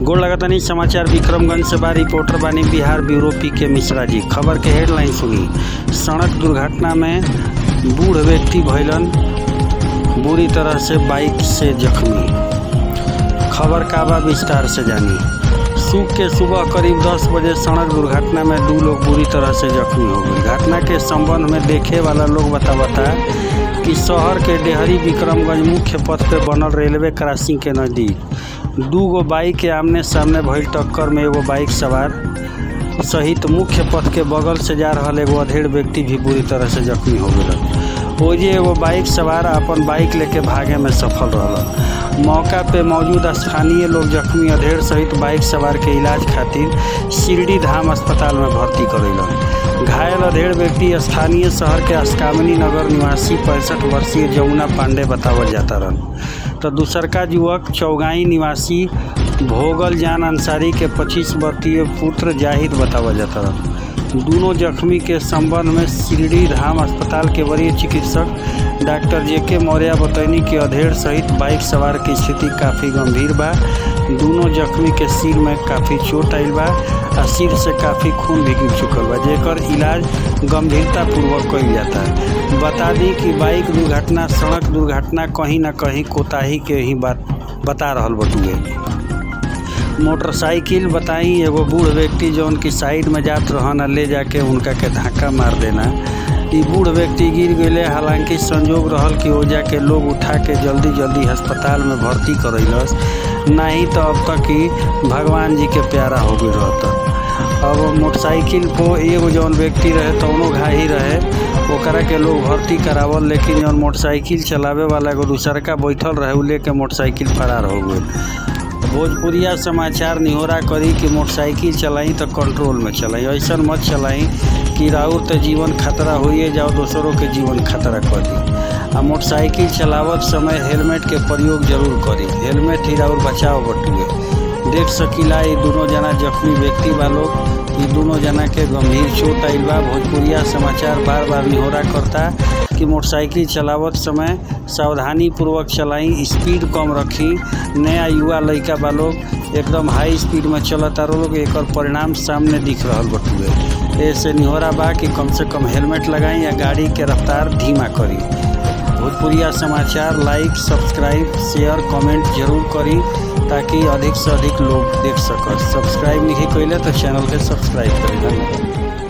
गोड़ लगातानी समाचार विक्रमगंज से बा रिपोर्टर बानी बिहार ब्यूरो पी के मिश्रा जी खबर के हेडलाइन सुनी सड़क दुर्घटना में बूढ़ व्यक्ति भइलन बुरी तरह से बाइक से जख्मी खबर का बा विस्तार से जानी सुख के सुबह करीब 10 बजे सड़क दुर्घटना में दो लोग बुरी तरह से जख्मी हो गए घटना के संबंध में देखे वाला लोग बतावता कि शहर के डेहरी विक्रमगंज मुख्य पथ पे बनल रेलवे क्रॉसिंग के नज़दीक दू गो बाइक के आमने सामने भइल टक्कर में एगो बाइक सवार सहित मुख्य पथ के बगल से जा रहल एगो अधेड़ व्यक्ति भी बुरी तरह से जख्मी हो गए ओजे एगो बाइक सवार अपन बाइक लेके भागे में सफल रहल मौका पे मौजूद स्थानीय लोग जख्मी अधेड़ सहित बाइक सवार के इलाज खातिर शिरडी धाम अस्पताल में भर्ती करैलन घायल अधेड़ व्यक्ति स्थानीय शहर के अस्कामनी नगर निवासी पैंसठ वर्षीय जमुना पांडे बतावल जाता रहन तो दूसरका युवक चौगाई निवासी भोगल जान अंसारी के 25 वर्षीय पुत्र जाहिद बतावल जाता रहन दोनों जख्मी के संबंध में शिरडी धाम अस्पताल के वरीय चिकित्सक डॉक्टर जे के मौर्य बतैनी कि अधेड़ सहित बाइक सवार की स्थिति काफ़ी गंभीर बा दोनों जख्मी के सिर में काफ़ी चोट आयल बा आ सिर से काफ़ी खून भी गिर चुकल बा जेकर इलाज गंभीरता पूर्वक कइल जाता है बता दी कि बाइक दुर्घटना सड़क दुर्घटना कहीं ना कहीं कोताही के ही बात बता रहल बटुए मोटरसाइकिल बताई एगो बूढ़ व्यक्ति जो उनकी साइड में जात रहन आ ले जाके उनका के धक्का मार देना ई बूढ़ व्यक्ति गिर गए हालांकि संजोग रहल कि ओजा के लोग उठा के जल्दी जल्दी अस्पताल में भर्ती करैलस नहीं तो अब तक ही भगवान जी के प्यारा हो गई रहता अब मोटरसाइकिल को एगो जौन व्यक्ति रहे तौनो घाही रहे ओकरा के लोग भर्ती करावल लेकिन जौन मोटरसाइकिल चलावे वाला एगो दूसरका बैठल रहे उ लेके मोटरसाइकिल फरार हो गई भोजपुरिया समाचार निहोरा करी कि मोटरसाइकिल चलाई तो कंट्रोल में चलाई ऐसा मत चलाई कि राउर तो जीवन खतरा होइए जाओ दोसरों के जीवन खतरा कर दी आ मोटरसाइकिल चलावत समय हेलमेट के प्रयोग जरूर करी हेलमेट ही राउर बचाव बटुए देख सकीला ये दोनों जना जख्मी व्यक्ति बा लोग ये दोनों जना के गंभीर चोट आइल बा भोजपुरिया समाचार बार बार निहोरा करता कि मोटरसाइकिल चलावत समय सावधानी पूर्वक चलाई स्पीड कम रखी नया युवा लड़का बा लोग एकदम हाई स्पीड में चलता लोग एक परिणाम सामने दिख रहा बटुए ऐसे निहोरा बा कि कम से कम हेलमेट लगाई या गाड़ी के रफ्तार धीमा करी भोजपुरिया समाचार लाइक सब्सक्राइब शेयर कमेंट जरूर करी ताकि अधिक से अधिक लोग देख सकत सब्सक्राइब नहीं कैले तो चैनल के सब्सक्राइब करें धन्यवाद